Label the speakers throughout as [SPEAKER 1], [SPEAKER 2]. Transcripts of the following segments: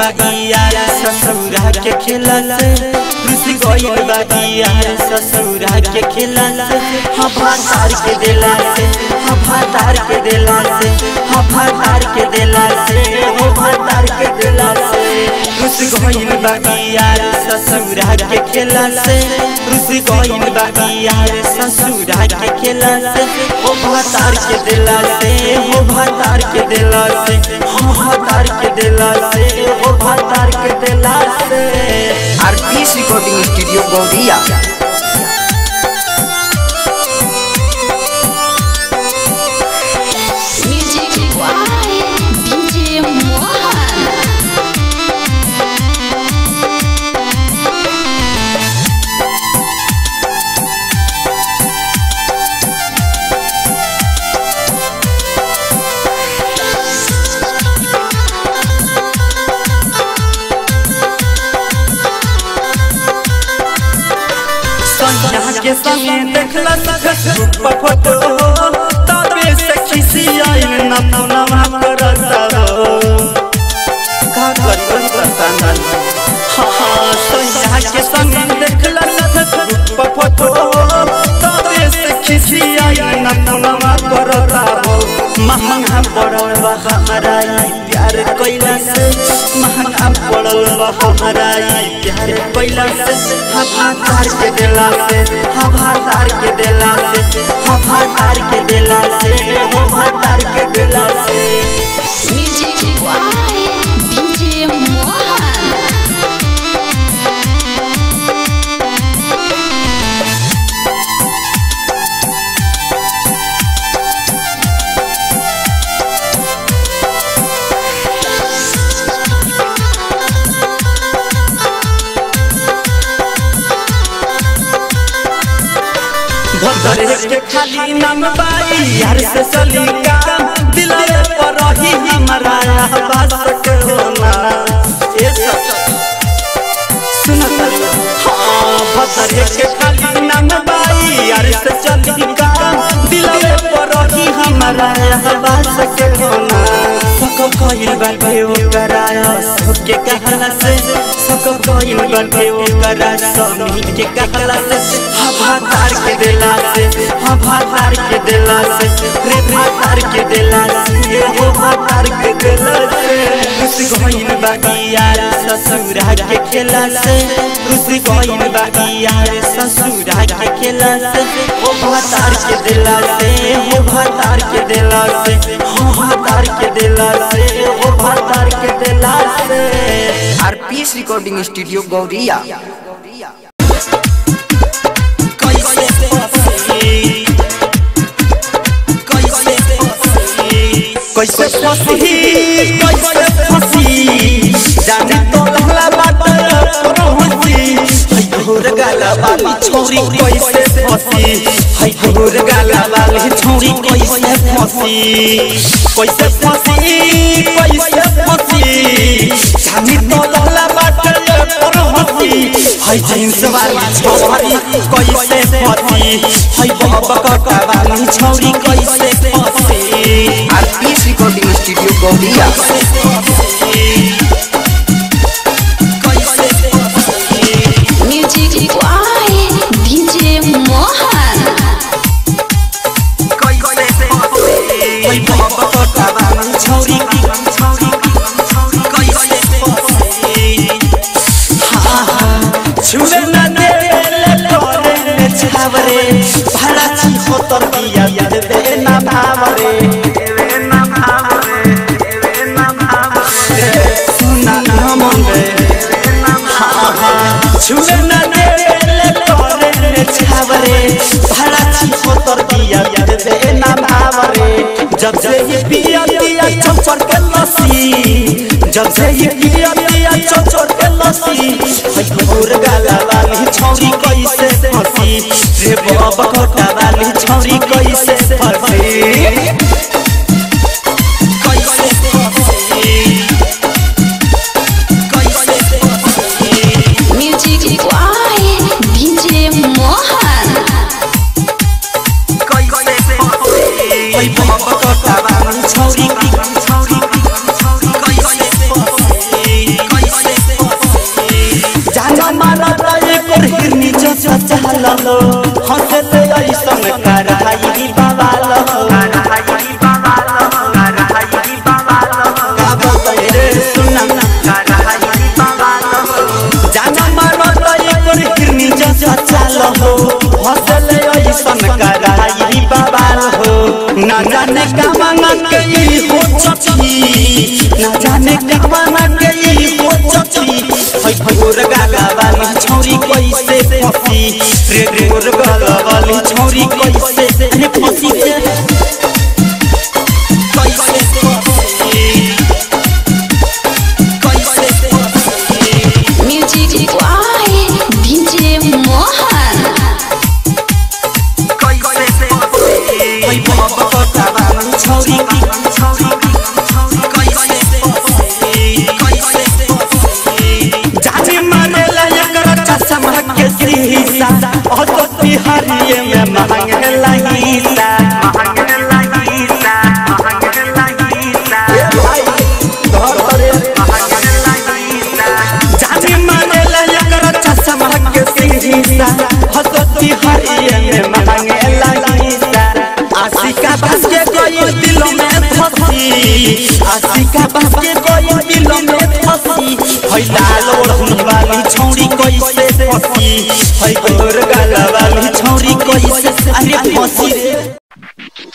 [SPEAKER 1] बाकी यार ससुरा के खेला से रुस गइल बाकी यार ससुरा के खेला से हवा तार के देला से हवा तार के देला से हवा तार के देला से हवा तार के देला से रुस गइल बाकी यार ससुरा के खेला से रुस गइल बाकी यार ससुरा के खेला से हवा तार के देला से हवा तार के देला से हवा तार के देला से हवा तार के देला से
[SPEAKER 2] RPS recording studio Gauriya
[SPEAKER 3] Music by DJ Mohan.
[SPEAKER 1] Sanjana के संगे देखला सखत रूप फोटो तबे से खिसी आइल न पुनवा करता हो का करी संतान हाँ संजना के संगे देखला सखत रूप फोटो तबे से खिसी आइल न पुनवा करता हो महंगा पड़ल बा हमारा ई प्यार कैला से महंगा पड़ल बा हमारा ई प्यार कैला से हवा तार के देला से हवा तार के देला से हवा तार के देला से हवा तार के देला से
[SPEAKER 3] Music by DJ Mohan.
[SPEAKER 1] भदरे के खाली नाम बाई यार से चली काम दिलरे पर रही हमारा आवाज के होना ए सब सुनता हाँ भदरे के खाली नाम बाई यार से चली काम दिलरे पर रही हमारा आवाज के होना सको कोई बात भयो कराया सबके कहला से सको कोई बात भयो करा समी के कहला से हवा तार के देला से हवा तार के देला से रे तार के देला से हवा तार के देला से रुस गइल बाकी यार ससुरा के खेला से रुस गइल बाकी यार ससुरा के खेला से हवा तार के देला से हवा तार के देला से हवा तार के देला से हवा तार के देला से
[SPEAKER 2] आरपीएस रिकॉर्डिंग स्टूडियो गौरिया
[SPEAKER 1] कैसे फंसी कैसे फंसी कैसे फंसी कैसे फंसी जाने तो लहला बात पहुंची है घोर गाला वाली छोरी कैसे फंसी है घोर गाला वाली छोरी कैसे फंसी कैसे फंसी कैसे फंसी जाने तो लहला बात पहुंची है जींस वाली छोरी कैसे फंसी है बबका वाली छोरी कैसे फंसी
[SPEAKER 2] RPS recording studio Gauriya
[SPEAKER 3] Music by DJ Mohan.
[SPEAKER 1] छुले न दे ले तोरे में छावरे भला छी होतर दिया दे ना भावरे सुना ना मन रे छुले न दे ले तोरे में छावरे भला छी होतर दिया दे ना भावरे जब से ये पिया पिया चौपर के लसी जब से ये पिया पिया चौपर के लसी है घोर गाला वाली छौरी कैसे फंसी रे बाबा कोटा वाली छौरी कैसे फंसी कैसे फंसी कैसे फंसी
[SPEAKER 3] Music by DJ Mohan.
[SPEAKER 1] है बाबा कोटा वाली छौरी छौरी कैसे फंसी जैसा चाल हो हंसते ऐसन कराई बवाल हो का बताई रे सुना जाना मारो तो एकर हिरनी जैसा चाल हो हंसले ऐसन कराई बवाल हो ना जाने का मांगा के ई हो चची ना जाने का मांगा के ई हो चची हई भोर गाला वाली छौरी कैसे फसी रे रे भोर गाला वाली छौरी कैसे अरे फसी रे कैसे फसी कैसे फसी
[SPEAKER 3] म्यूजिक वाई डीजे मोहन
[SPEAKER 1] हई बाबा कोता वाली छौरी कैसे फसी कैसे फसी जाने मारे लायक चश्मा के शीशा और तो तिहारिये में महंगे लहीसा ए भाई घर करे जाने मारे लायक चश्मा के शीशा और तो तिहारिये में महंगे लहीसा आशिका बस के कोई दिलों में फंसी आशिका बस के कोई दिलों में फंसी हई लाल ओढ़नी वाली छौरी कैसे फंसी हई गोर गाला वाली छौरी कैसे अरे फंसी रे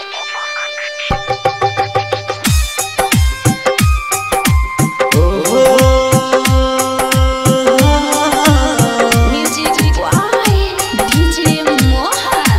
[SPEAKER 3] म्यूजिक वाई डीजे मोहन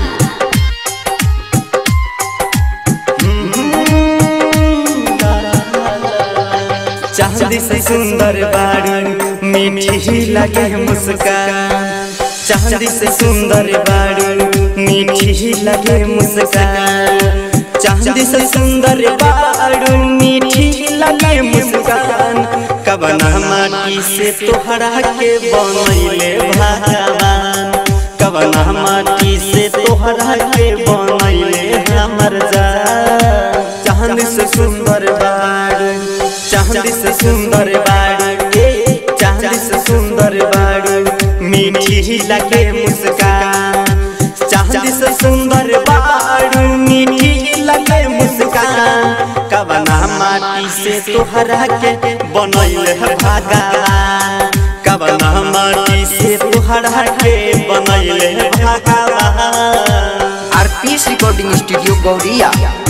[SPEAKER 1] चांदी से सुंदर बाड़ी मीठी लगे मुस्कान चांदी से सुंदर बाड़ी मीठी लगे मुस्कान चांदी से सुंदर बाड़ी मीठी लगे मुस्कान कबना माटी से तोहरा के बनैले भगवान कबना माटी से तोहरा के बनैले हमर जान चांदी से सुंदर बाड़ी चांदी से सुंदर बाड़ी ए चांदी से सुंदर बाड़ी मीठी लगे मुस्कान चांदी से सुंदर बाड़ी मीठी लगे मुस्कान कबना माटी से तोहरा के बनैले भगवान कबना माटी से तोहरा के बनैले भगवान
[SPEAKER 2] RPS recording studio Gauriya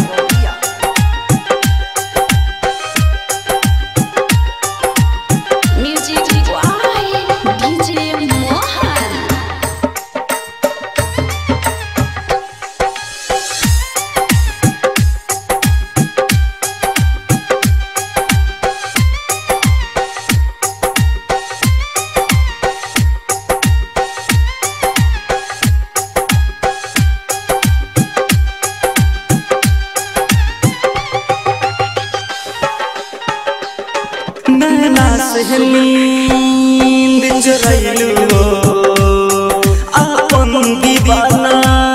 [SPEAKER 3] music by DJ Mohan
[SPEAKER 1] नैना से नींद चुरैलू अपन दीवाना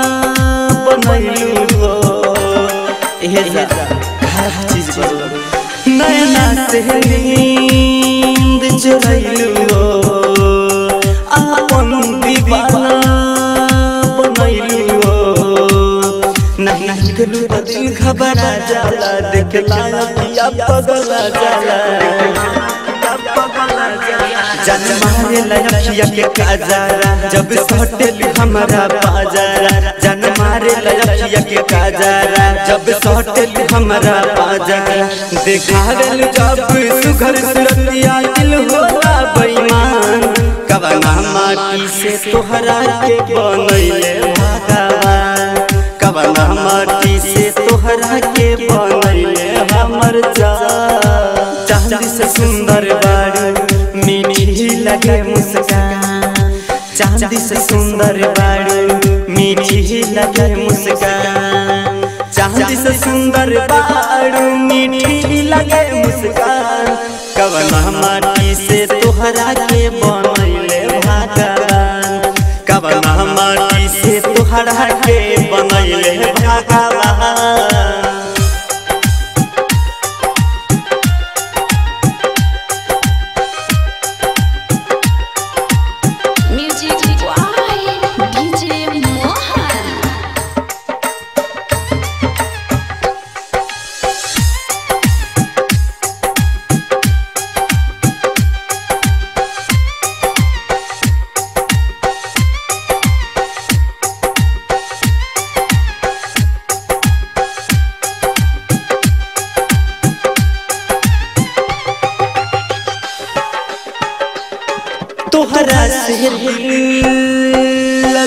[SPEAKER 1] बनैलू एहे जा हर चीज बोलो नैना से नींद चुरैलू अपन दीवाना बनैलू नहीं नहीं दिल तो दिल घबरा जाला देखला पिया पगला जाला जन मारे लयखिया के काजारा जब सटेल हमारा बाजारा जन मारे लयखिया के काजारा जब सटेल हमारा बाजारा देखावेल जब सुघर सुरतिया दिल होला बेईमान कवना माटी से तोहरा के बनैले भगवान कवना माटी से तोहरा के बनैले हमर जा चांदी से सुंदर बाड़ी मीठी लगे मुस्कान चांदी से सुंदर बाड़ी मीठी लगे मुस्कान चांदी से सुंदर बाड़ी मीठी लगे मुस्कान कवना माटी से तोहरा के बनैले भगवान कवना माटी से तोहरा के बनैले भगवान
[SPEAKER 3] म्यूजिक वाई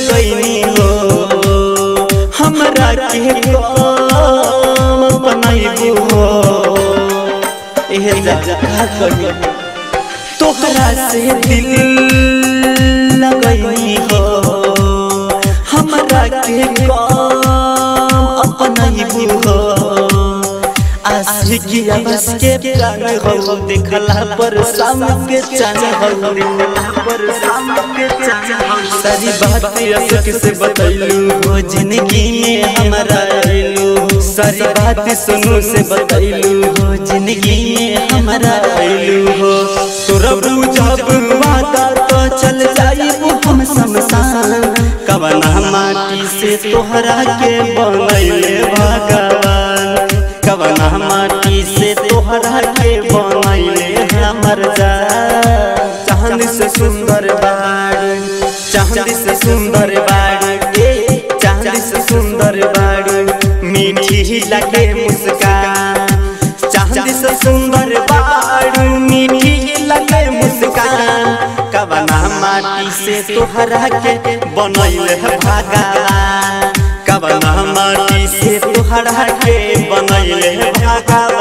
[SPEAKER 1] लगैनी हो हमरा के काम बनैबू हो एह जा का करी तोहरा से दिल लगैनी हो हमरा के काम अपनैबू हो आशिकी बस के प्राण हो देखला पर शाम के चान हो देखला पर शाम के चान हो सारी बात अशोक से बतैलू हो जिंदगी में हमारा आइलू सारी बात सुनू से बतैलू हो जिंदगी में हमारा आइलू हो तोरा जब वादा तो चल जाई हम शमशान कवना माटी से तोहरा के बनैले भगवान कवना माटी से तोहरा के बनैले हमर जा चांद से सुंदर बाड़ी चांद से सुंदर बाड़ी ए चांद से सुंदर बाड़ी मीठी लगे मुस्कान चांद से सुंदर बाड़ी मीठी लगे मुस्कान कवना माटी से तोहरा के बनैले भगवान कवना माटी से तोहरा के बनैले भगवान